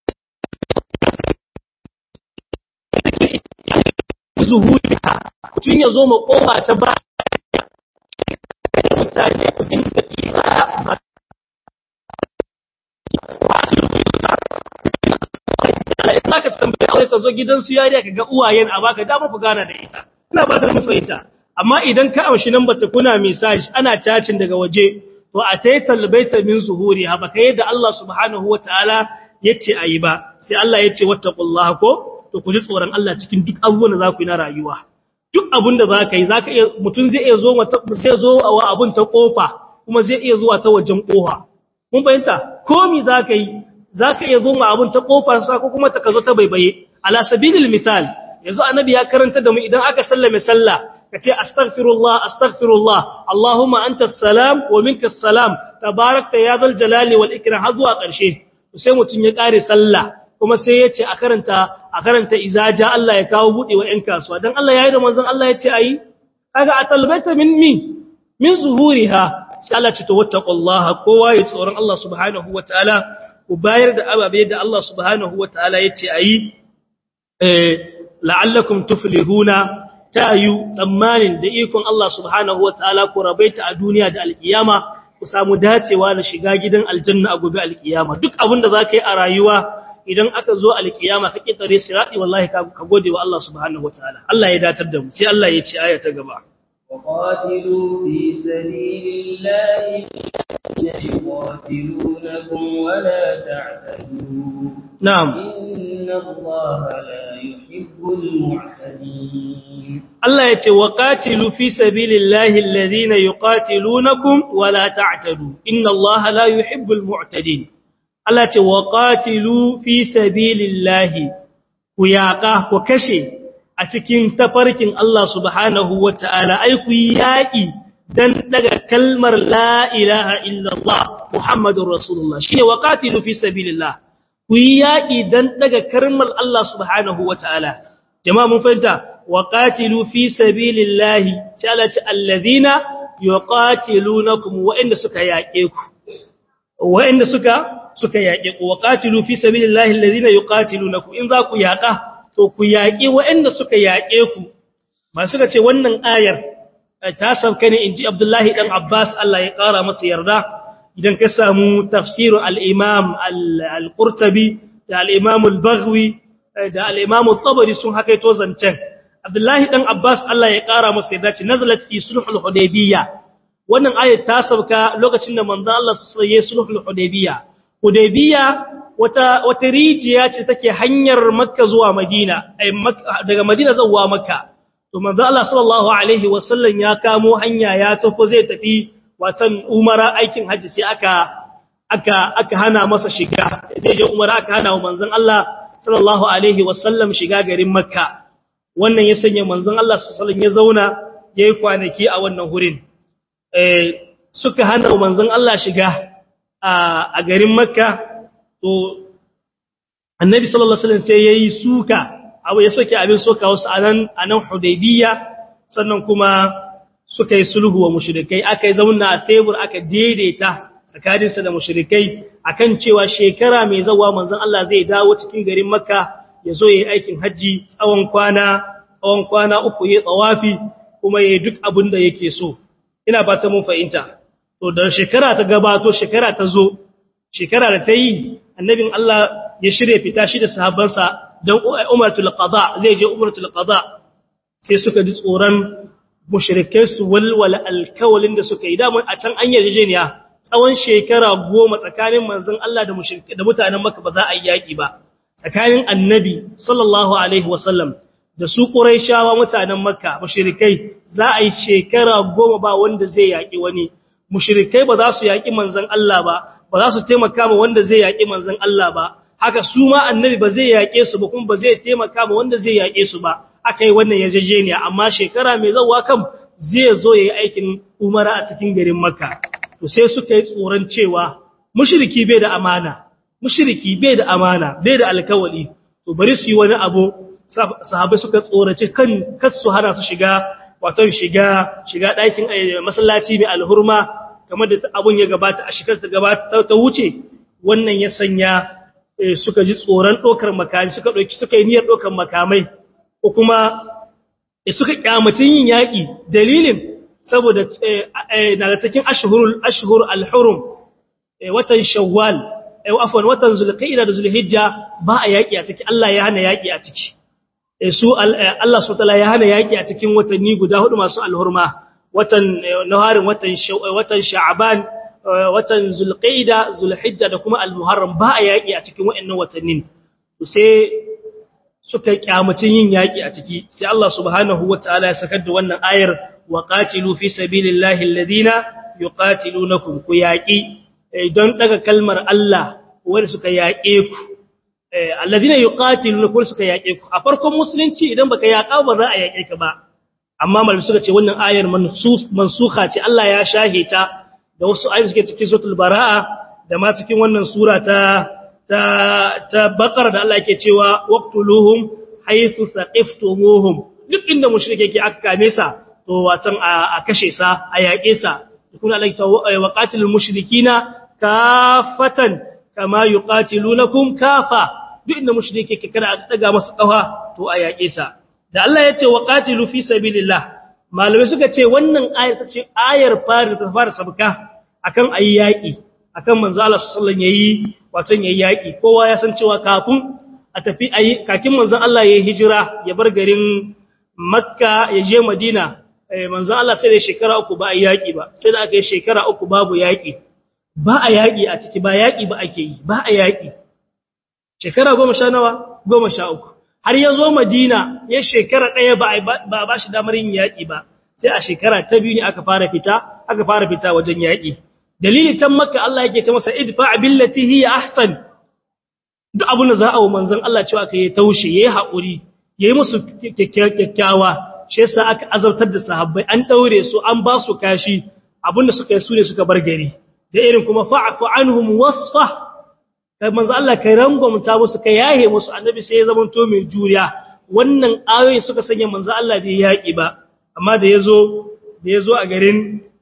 zuhuri ha mutum ya zo ma ƙofa ta ba mutane ku dinga tsira za ka tambaye aure ka zo gidansu yariya ka ga uwayen a baka dama ku gana da ita ina ba ta fahimta amma idan ka amshi nan bata kuna message ana cacin daga waje to a tayi talbaita min zuhuri ha baka yadda Allah subhanahu wataala yace ayi ba sai Allah yace wattaqullaha ko to ku ji tsoron Allah cikin duk abubuwan da za ku yi na rayuwa duk abun da zaka yi zaka iya mutun zai iya zo zai zo wa abun ta kofa kuma zai iya zuwa ta wajen kofa mun fahimta komi zaka yi zaka iya zo ma abun ta kofar sa ko kuma ta kazo ta baibaye ala sabilil misal yanzu annabi ya karanta da mu idan aka sallame sallah kace astaghfirullah astaghfirullah allahumma antas salam wa minkas salam tabarakta ya zal jalali wal ikram har zuwa karshe sai mutun ya kare sallah kuma sai yace a karanta a karanta izaja Allah ya kawo bude wa 'yan kasuwa dan Allah yayi da manzon Allah yace ayi kaga atalbaita min mi min zuhuriha sai Allah ce to wattaqullaha kowa ya tsoron Allah subhanahu wataala ku bayar da ababe da Allah subhanahu wataala yace ayi eh la'allakum tuflihuna tayu tsammanin da ikon Allah subhanahu wataala ku rabaita a duniya da alkiyama ku samu dacewa na shiga gidan aljanna a gobe alkiyama duk abin da zaka yi a rayuwa idan aka zo alkiyama ka kitare sirati wallahi ka gode wa Allah subhanahu wataala Allah ya datar da mu sai Allah ya ce aya ta gaba وقاتلوا في سبيل الله يقاتلونكم ولا تعتدوا na'am إن الله لا يحب المعتدين Allah ya ce wa qatilu fi sabilillahi alladhina yuqatilunakum wa la ta'tadu inna Allaha la yuhibbul mu'tadin Allah ce wa qatilu fi sabilillahi ku yaqa ku kashe a cikin tafarkin Allah subhanahu wata'ala ai ku yaki dan daga kalmar la ilaha illallah muhammadur rasulullah shine wa qatilu fi sabilillah ku yaki dan daga kalmar Allah subhanahu wata'ala jama'a mun fahimta wa qatilu fi sabilillahi sai Allah ce alladhina yuqatilunakum wa inda suka yaƙe ku wa inda suka suka yaƙe ku wa qatilu fi sabilillahi alladhina yuqatilunakum in za ku yaƙa to ku yaƙi wa inda suka yaƙe ku ba suka ce wannan ayar ta sauka ne inji Abdullahi dan Abbas Allah ya ƙara masa yarda idan ka samu tafsir al-Imam al-Qurtubi da al-Imam al-Baghawi da al-Imam tabari sun hakaito zancen Abdullahi dan Abbas Allah ya kara masa yadda ce nazalat fi sulhul hudaybiyya wannan ayat ta sauka lokacin da manzo Allah sallallahu alaihi sulhul hudaybiyya hudaybiyya wata wata rijiya ce take hanyar Makka zuwa Madina ai daga Madina zuwa Makka to manzo Allah sallallahu alaihi wasallam ya kamo hanya ya tafi zai tafi watan umara aikin haji sai aka aka aka hana masa shiga zai je umara aka hana wa manzon Allah sallallahu alaihi wasallam shiga garin makka wannan ya sanya manzon Allah sallallahu ya zauna yayi kwanaki a wannan hurin eh suka hana manzon Allah shiga a garin makka to annabi sallallahu alaihi wasallam sai yayi suka abu ya soke abin soka wasu anan anan hudaybiya sannan kuma suka yi sulhu wa mushrikai aka yi zauna a tebur aka daidaita tsakaninsa da mushrikai akan cewa shekara mai zawa manzon Allah zai dawo cikin garin Makka ya zo yayi aikin haji tsawon kwana tsawon kwana uku yayi tsawafi kuma yayi duk abin da yake so ina ba ta mun fahimta to da shekara ta gabato shekara ta zo shekara da ta yi annabin Allah ya shirye fita shi da sahabbansa dan umratul qada zai je umratul qada sai suka ji tsoron mushrikai su walwala alkawalin da suka yi da a can an yarjejeniya tsawon shekara goma tsakanin manzon Allah da mushrikai da mutanen Makka ba za a yi yaki ba tsakanin annabi sallallahu alaihi wasallam da su Qurayshawa mutanen Makka mushrikai za a yi shekara goma ba wanda zai yaki wani mushrikai ba za su yaki manzon Allah ba ba za su taimaka ma wanda zai yaki manzon Allah ba haka su ma annabi ba zai yake su ba kuma ba zai taimaka ma wanda zai yake su ba aka yi wannan yarjejeniya amma shekara mai zawa kam zai zo yayi aikin umara a cikin garin Makka to sai suka yi tsoron cewa mushriki bai da amana mushriki bai da amana bai da alkawali to bari su yi wani abu sahabbai suka tsorace kan kasu hana su shiga wato shiga shiga ɗakin masallaci mai alhurma kamar da abun ya gabata a shekar ta gabata ta wuce wannan ya sanya suka ji tsoron ɗaukar makami suka ɗauki suka yi niyyar ɗaukar makamai ko kuma suka kyamacin yin yaƙi dalilin saboda na da cikin ashhurul ashhur al-hurum watan shawwal afwan watan zulqa'ida da zulhijja ba a yaƙi a ciki Allah ya hana yaƙi a ciki su Allah subhanahu ya hana yaƙi a cikin watanni guda hudu masu alhurma watan naharin watan watan sha'ban watan zulqa'ida zulhijja da kuma al-muharram ba a yaƙi a cikin waɗannan watannin sai suka kyamacin yin yaƙi a ciki sai Allah subhanahu wataala ya sakar da wannan ayar wa qatilu fi sabilillahi alladhina yuqatilunakum ku yaƙi don daga kalmar Allah wanda suka yaƙe ku alladhina yuqatilunakum suka yaƙe ku a farkon musulunci idan baka yaƙa ba za a yaƙe ka ba amma malami suka ce wannan ayar mansukha ce Allah ya shahe ta da wasu ayoyi suke cikin suratul baraa da ma cikin wannan sura ta ta ta bakar da Allah yake cewa waqtuluhum haythu saqiftumuhum duk inda mushrike yake aka kame sa to watan a kashe sa a yaƙe sa kuma Allah ya wa qatilul mushrikina kafatan kama yuqatilunakum kafa duk inda mushrike yake kada a daga masa kafa to a yaƙe sa da Allah ya ce wa qatilu fi sabilillah malamai suka ce wannan ayar ta ce ayar fara ta fara sabka akan ayi yaƙi akan manzo Allah sallallahu alaihi wasallam yayi watan yayi yaki kowa ya san cewa kafin a tafi ayi kakin manzon Allah yayi hijira ya bar garin Makka ya je Madina manzon Allah sai da shekara uku ba a yaki ba sai da aka yi shekara uku babu yaki ba a yaki a ciki ba yaki ba ake yi ba a yaki shekara goma sha nawa goma sha uku har ya zo Madina ya shekara ɗaya ba ba ba shi damar yin yaki ba sai a shekara ta biyu ne aka fara fita aka fara fita wajen yaki dalili can makka Allah yake ta masa idfa billati hiya ahsan duk abin da za a wa manzon Allah cewa kai taushe yayi haƙuri yayi musu kyakkyawa shi yasa aka azabtar da sahabbai an daure su an ba su kashi abinda suka yi su ne suka bar gari da irin kuma fa'fu anhum wasfa kai manzon Allah kai rangwamta musu kai yahe musu annabi sai ya zama to mai juriya wannan ayoyi suka sanya manzon Allah bai yaki ba amma da yazo da yazo a garin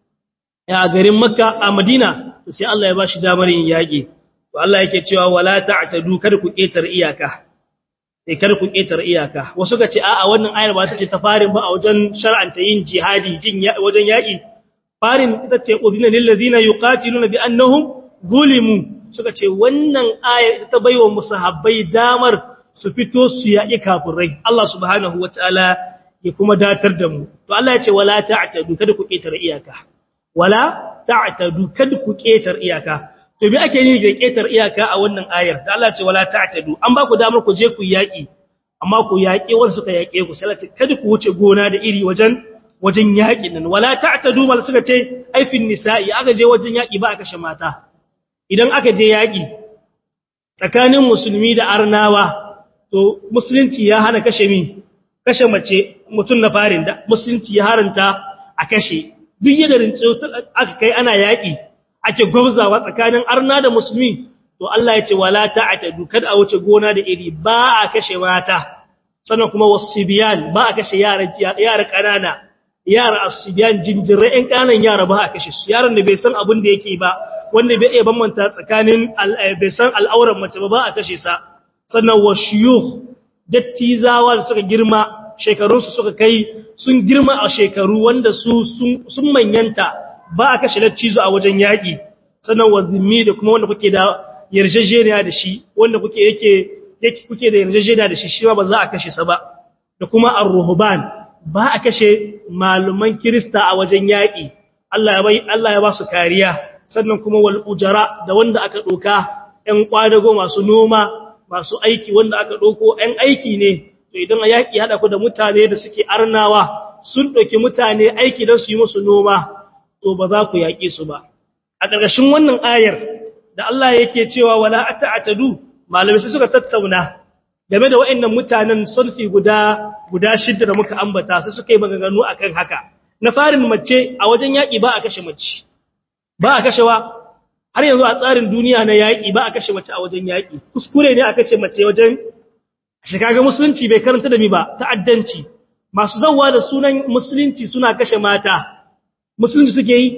a garin Makka a Madina sai Allah ya bashi damar yin yaki to Allah yake cewa wala ta'tadu kada ku ketar iyaka sai kada ku ketar iyaka wasu ga ce a'a wannan ayar ba ta ce ta farin ba a wajen shar'anta yin jihadi jin wajen yaki farin ita ce udhina lil ladina yuqatiluna bi annahum zulimu suka ce wannan ayar ita ta baiwa musahabbai damar su fito su yaki kafirai Allah subhanahu wataala ya kuma datar da mu to Allah ya ce wala ta'tadu kada ku ketar iyaka wala ta'tadu kada ku ketar iyaka to me ake yi da ketar iyaka a wannan ayar da Allah ce wala ta'tadu an ba ku damar ku je ku yaki amma ku yaki wanda suka yake ku sai ce kada ku wuce gona da iri wajen wajen yakin nan wala ta'tadu mal suka ce aifin nisa'i aka je wajen yaki ba a kashe mata idan aka je yaki tsakanin musulmi da arnawa to musulunci ya hana kashe mi kashe mace mutun na farin da musulunci ya haranta a kashe duk yadda rinci aka kai ana yaƙi ake gwabzawa tsakanin arna da musulmi to Allah ya ce wala ta'tadu kada a wuce gona da iri ba a kashe mata sannan kuma wasibiyan ba a kashe yara yara kanana yara asibiyan jinjire ɗan kanan yara ba a kashe su yaran da bai san abin da yake ba wanda bai iya bambanta tsakanin bai san al'auran mace ba ba a kashe sa sannan washiyukh dattizawa da suka girma shekarunsu suka kai sun girma a shekaru wanda su sun manyanta ba a kashe lattizo a wajen yaƙi sannan wazimi da kuma wanda kuke da yarjejeniya da shi wanda kuke yake yake kuke da yarjejeniya da shi shi ba za a kashe sa ba da kuma ar-ruhban ba a kashe maluman kirista a wajen yaƙi Allah ya bai Allah ya ba su kariya sannan kuma wal ujara da wanda aka doka ɗan kwadago masu noma masu aiki wanda aka doko ɗan aiki ne to idan yaƙi haɗa ku da mutane da suke arnawa sun ɗauki mutane aiki don su yi musu noma to ba za ku yaƙe su ba a ƙarƙashin wannan ayar da Allah yake cewa wala ata'tadu malamai suka tattauna game da waɗannan mutanen sulfi guda guda shidda da muka ambata sai suka yi maganganu akan haka na farin mace a wajen yaƙi ba a kashe mace ba a kashewa har yanzu a tsarin duniya na yaƙi ba a kashe mace a wajen yaƙi kuskure ne a kashe mace wajen shikaga musulunci bai karanta da mi ba ta'addanci masu zawwa da sunan musulunci suna kashe mata musulunci suke yi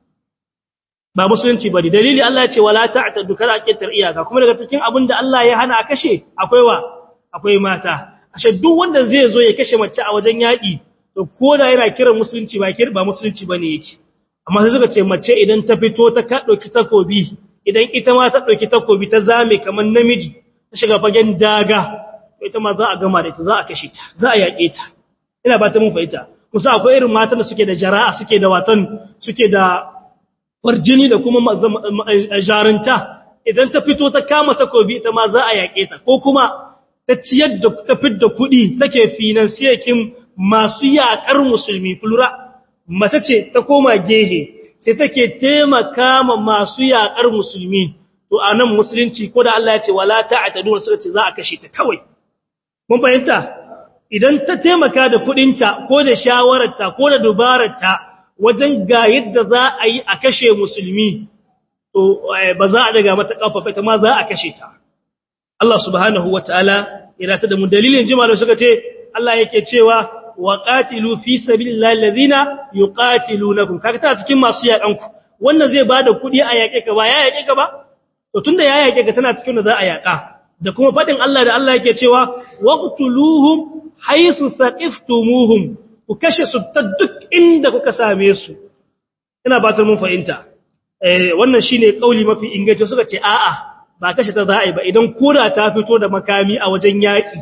ba musulunci bane dalili Allah ya ce wala ta'tadu kada kitar iyaka kuma daga cikin abin da Allah ya hana a kashe akwai wa akwai mata ashe duk wanda zai zo ya kashe mace a wajen yaƙi to ko da yana kiran musulunci ba kir ba musulunci bane yake amma sai suka ce mace idan ta fito ta ka dauki takobi idan ita ma ta dauki takobi ta zame kamar namiji ta shiga fagen daga ita ma za a gama da ita za a kashe ta za a yaƙe ta ina ba ta mun fahimta kusa akwai irin matan da suke da jara'a suke da watan suke da farjini da kuma jarunta idan ta fito ta kama takobi ita ma za a yaƙe ta ko kuma ta ciyar da ta fidda kuɗi take finansiyakin masu yaƙar musulmi kulura mace ce ta koma gehe sai take taimaka ma masu yaƙar musulmi to a nan musulunci ko da Allah ya ce wala ta'tadu suka ce za a kashe ta kawai mun fahimta idan ta taimaka da kuɗinta ko da shawararta ko da dubararta wajen ga yadda za a yi a kashe musulmi to ba za a daga mata kafafa ta ma za a kashe ta Allah subhanahu wataala ya ta da mu dalilin jima suka ce Allah yake cewa wa qatilu fi sabilillahi alladhina yuqatilunakum kaga ta cikin masu yakan ku wannan zai bada kudi a yake ka ba ya yake ka ba to tunda ya yake ka tana cikin da za a yaka da kuma fadin Allah da Allah yake cewa waqtuluhum haythu saqiftumuhum ku kashe su ta duk inda kuka same su ina ba ta mun fahimta eh wannan shine kauli mafi inganci suka ce a'a ba kashe ta za a yi ba idan kura ta fito da makami a wajen yaki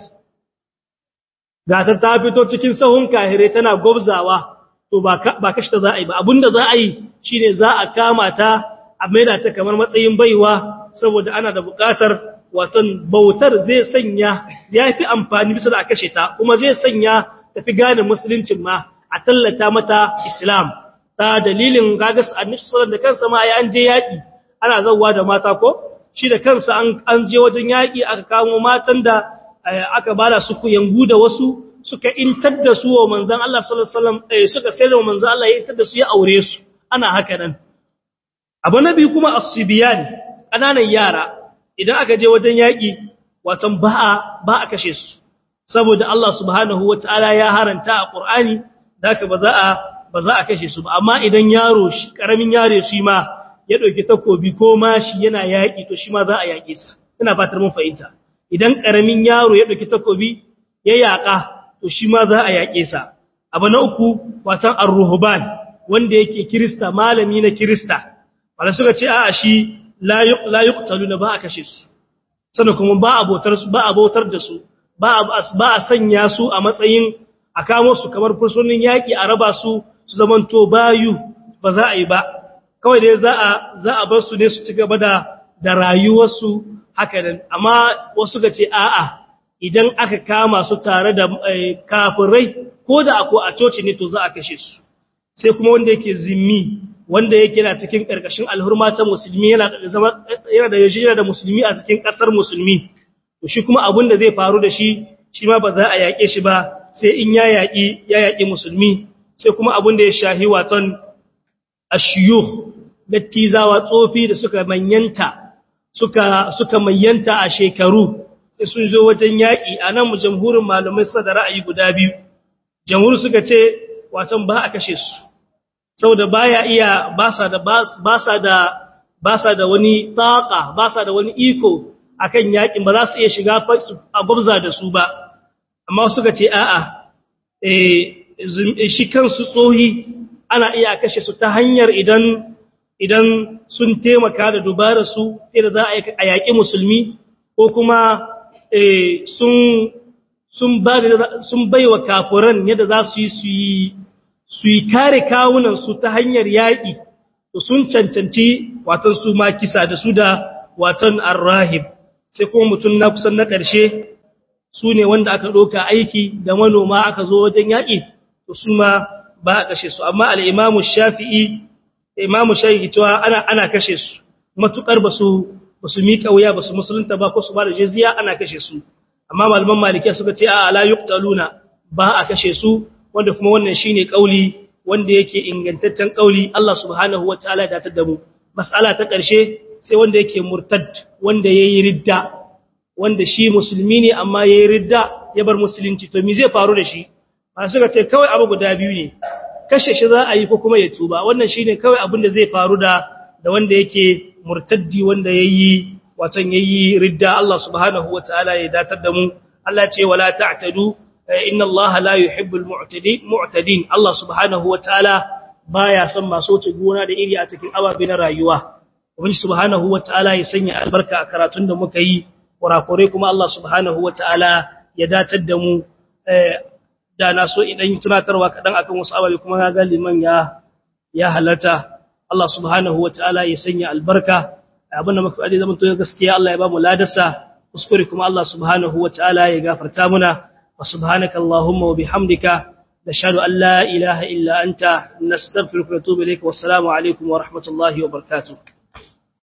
ga ta ta fito cikin sahun kahire tana gwabzawa to ba ba kashe ta za a yi ba abinda za a yi shine za a kama ta a maida ta kamar matsayin baiwa saboda ana da buƙatar watan bautar zai sanya ya fi amfani bisa da a kashe ta kuma zai sanya tafi gane musuluncin ma a tallata mata islam ta dalilin gagas annabi sallallahu da kansa ma ya an je yaki ana zawwa da mata ko shi da kansa an an je wajen yaki aka kamo matan da aka bada su kuyangu da wasu suka intar da su wa manzon Allah sallallahu alaihi wasallam suka sai da manzon Allah ya intar da su ya aure su ana haka nan abu nabi kuma as-sibyan kananan yara idan aka je wajen yaki watan ba a ba a kashe su saboda Allah subhanahu wata'ala ya haranta a Qur'ani daka ba za a ba za a kashe su ba amma idan yaro shi karamin yare shi ma ya dauki takobi ko mashi yana yaki to shi ma za a yake sa ina fatar mun fahimta idan karamin yaro ya dauki takobi ya yaka to shi ma za a yake sa abu na uku watan ar-ruhban wanda yake kirista malami na kirista wanda suka ce a'a shi la la yuqtaluna ba a kashe su sannan kuma ba abotar ba abotar da su ba a sanya su a matsayin a kamo su kamar fursunin yaƙi a raba su su zamanto bayu ba za a yi ba kawai dai za a za a bar su ne su ci gaba da da rayuwarsu haka nan amma wasu ga ce a'a idan aka kama su tare da kafirai ko da ako a coci ne to za a kashe su sai kuma wanda yake zimmi wanda yake na cikin karkashin alhurma ta musulmi yana da zama yana da yana da musulmi a cikin kasar musulmi to shi kuma abin da zai faru da shi shi ma ba za a yaƙe shi ba sai in ya yaƙi ya yaƙi musulmi sai kuma abin da ya shahi waton ashiyuh dattizawa tsofi da suka manyanta suka suka manyanta a shekaru sun zo wajen yaƙi a nan mu jamhurin malamai suna da ra'ayi guda biyu jamhur suka ce waton ba a kashe su saboda baya iya ba sa da ba sa da ba sa da wani taqa ba sa da wani iko akan yakin ba za su iya shiga a gwabza da su ba amma suka ce a'a eh shi kansu tsohi ana iya kashe su ta hanyar idan idan sun taimaka da dubarar su da za a yaƙi musulmi ko kuma sun sun ba sun baiwa kafiran yadda za su yi su yi su yi kare kawunan su ta hanyar yaƙi to sun cancanci watan su ma kisa da su da watan arrahib sai kuma mutum na kusan na ƙarshe su ne wanda aka ɗauka aiki da manoma aka zo wajen yaƙi to su ma ba a kashe su amma al'imamu shafi'i imamu shafi'i cewa ana ana kashe su matuƙar ba su ba su miƙa wuya ba su musulunta ba ko su ba da jizya ana kashe su amma malaman malikiya suka ce a la yuqtaluna ba a kashe su wanda kuma wannan shine kauli wanda yake ingantaccen kauli Allah subhanahu wataala ya datar da mu mas'ala ta ƙarshe sai wanda yake murtad wanda yayi ridda wanda shi musulmi ne amma yayi ridda ya bar musulunci to me zai faru da shi ba suka ce kawai abu guda biyu ne kashe shi za a yi ko kuma ya tuba wannan shine kawai abin da zai faru da da wanda yake murtaddi wanda yayi watan yayi ridda Allah subhanahu wataala ya datar da mu Allah ce wala ta'tadu inna Allah la yuhibbul mu'tadin mu'tadin Allah subhanahu wataala baya son masu wuce gona da iri a cikin ababe na rayuwa Ubangiji subhanahu wataala ya sanya albarka a karatun da muka yi kurakurai kuma Allah subhanahu wataala ya datar da mu da na so idan tunatarwa kadan akan wasu ababe kuma ga liman ya ya halarta Allah subhanahu wataala ya sanya albarka abinda muka faɗi zaman to gaskiya Allah ya ba mu ladarsa kuskure kuma Allah subhanahu wataala ya gafarta muna wa subhanaka allahumma wa bihamdika nashhadu an la ilaha illa anta nastaghfiruka wa natubu ilayk wa assalamu alaikum wa rahmatullahi wa barakatuh